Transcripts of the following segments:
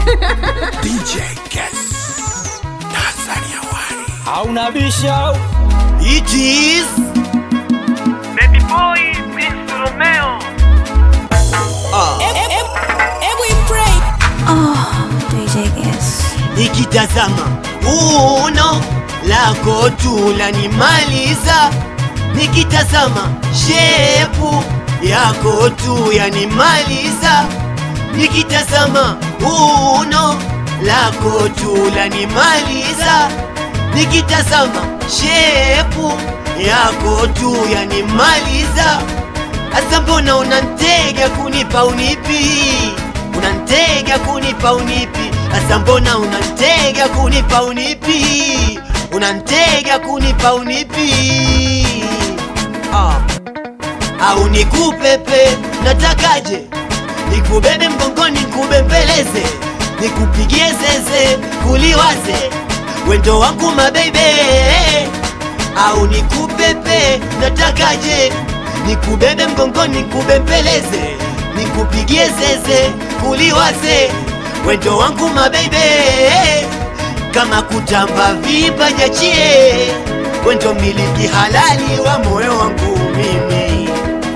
DJ Guess. Tanzania Wari. hauna bisha It is Baby boy, Prince Romeo. DJ Guess. nikitazama uno lako tu lanimaliza, nikitazama shepu yako tu yanimaliza, nikitazama uno lako tu lanimaliza, nikitazama shepu yako tu yanimaliza. Asa mbona unantega kunipa unipi? Unantega kunipa unipi? Asa mbona unantega kunipa unipi? Unantega kunipa unipi? Ah. Au nikupepe, natakaje? Nikubebe mgongoni, nikubembeleze, nikupigie zeze, kuliwaze wendo wangu mabebe au nikupepe, natakaje? Nikubebe mgongoni, nikubembeleze, nikupigie zeze, kuliwaze wendo wangu mabebe, kama kutamba vipa nyachie, wendo miliki halali wa moyo wangu mimi,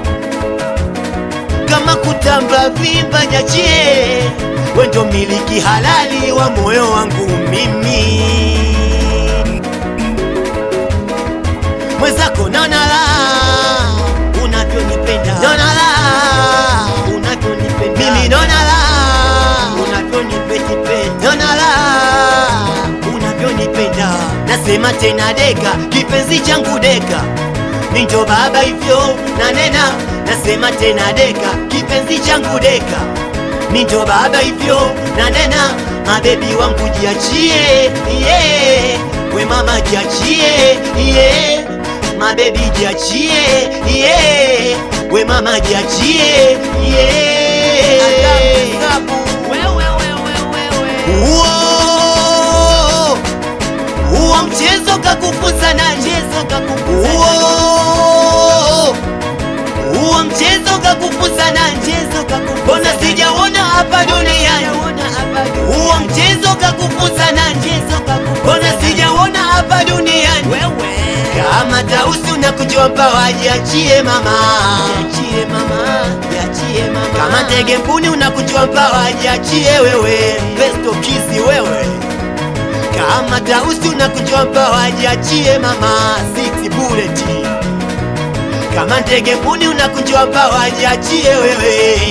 kama kutamba vipa nyachie, wendo miliki halali wa moyo wangu mimi mwenzako nonala unavyonipenda nonala unavyonipenda mimi nonala unavyonipetipenda nonala unavyonipenda nasema tena deka kipenzi changu deka ninjo baba hivyo nanena nasema tena deka kipenzi changu deka ninjo baba hivyo nanena mabebi wangu jiachie yeah. we mama jiachie yeah. mabebi jiachie yeah. we mama jiachie yeah. Uo, uo mchezo kakufunza na mchezo kakufunza uo, uo mchezo kakufunza na mchezo kakufunza mbona sijaona hapa duniani uo mchezo kakufunza na mchezo kakufunza mbona sijaona hapa duniani kama tausi unakujua mpawa jiachie mama jiachie mama jiachie mama kama ndege mbuni unakujua mpawa jiachie wewe besto kizi wewe kama tausi unakujua mpawa jiachie mama six bullet kama ndege mbuni unakujua mpawa jiachie wewe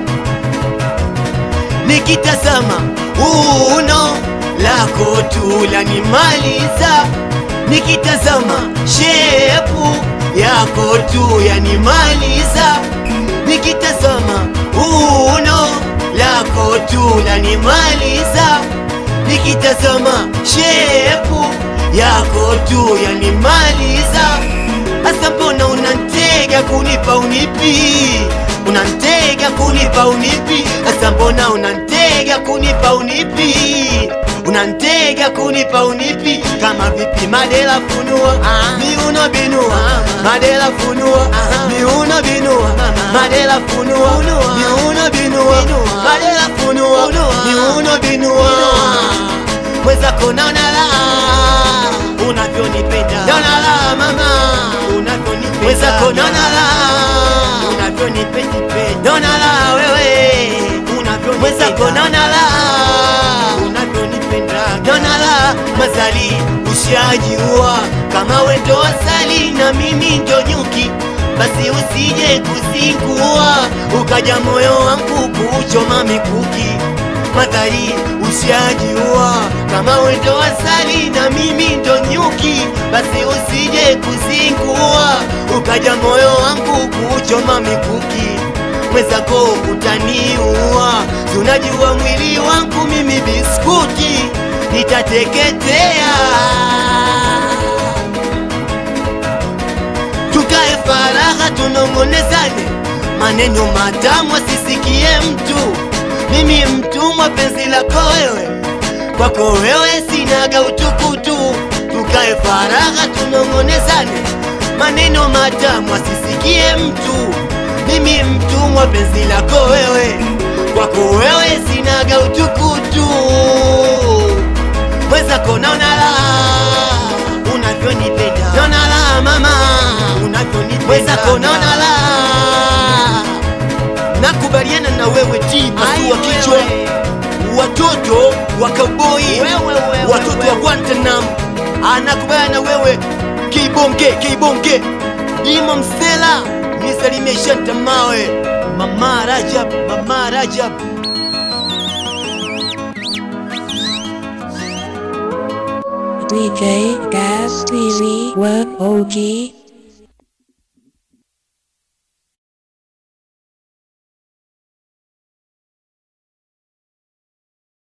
nikitazama uno lako tu lanimaliza, nikitazama shepu yako tu yanimaliza, nikitazama uno lako tu lanimaliza, nikitazama shepu yako tu yanimaliza. Asa mbona unantega kunipa unipi? Unantega kunipa unipi? Asa mbona unantega kunipa unipi? Unantega kunipa unipi? Kama vipi madela funua miuno binua madela funua miuno binua madela funua miuno binua madela funua miuno binua mwenzako naona la unavyonipenda naona la mama unavyonipenda mwenzako naona la unavyonipenda naona la wewe unavyonipenda mwenzako naona la unavyonipenda naona la mazali ushajiua kama wendo asali na mimi ndo nyuki basi usije kuzingua ukaja moyo wangu kuchoma mikuki madhari ushajiua kama wendo asali na mimi ndo nyuki basi usije kuzingua ukaja moyo wangu kuchoma mikuki mwenzako utaniua tunajua mwili wangu mimi biskuti nitateketea tukae faragha tunong'onezane maneno matamu asisikie mtu mimi mtumwa penzi lako wewe kwako wewe sinaga utukutu tukae faragha tunong'onezane maneno matamu asisikie mtu mimi mtumwa penzi lako wewe kwako wewe sinaga utukutu zako naona la nakubaliana na wewe ti pasua kichwa watoto wa kauboi watoto wa Guantanam anakubaliana na wewe kibonge kibonge imo msela nisalimie shanta mawe mama Rajab mama Rajab DJ Gas TV Work OG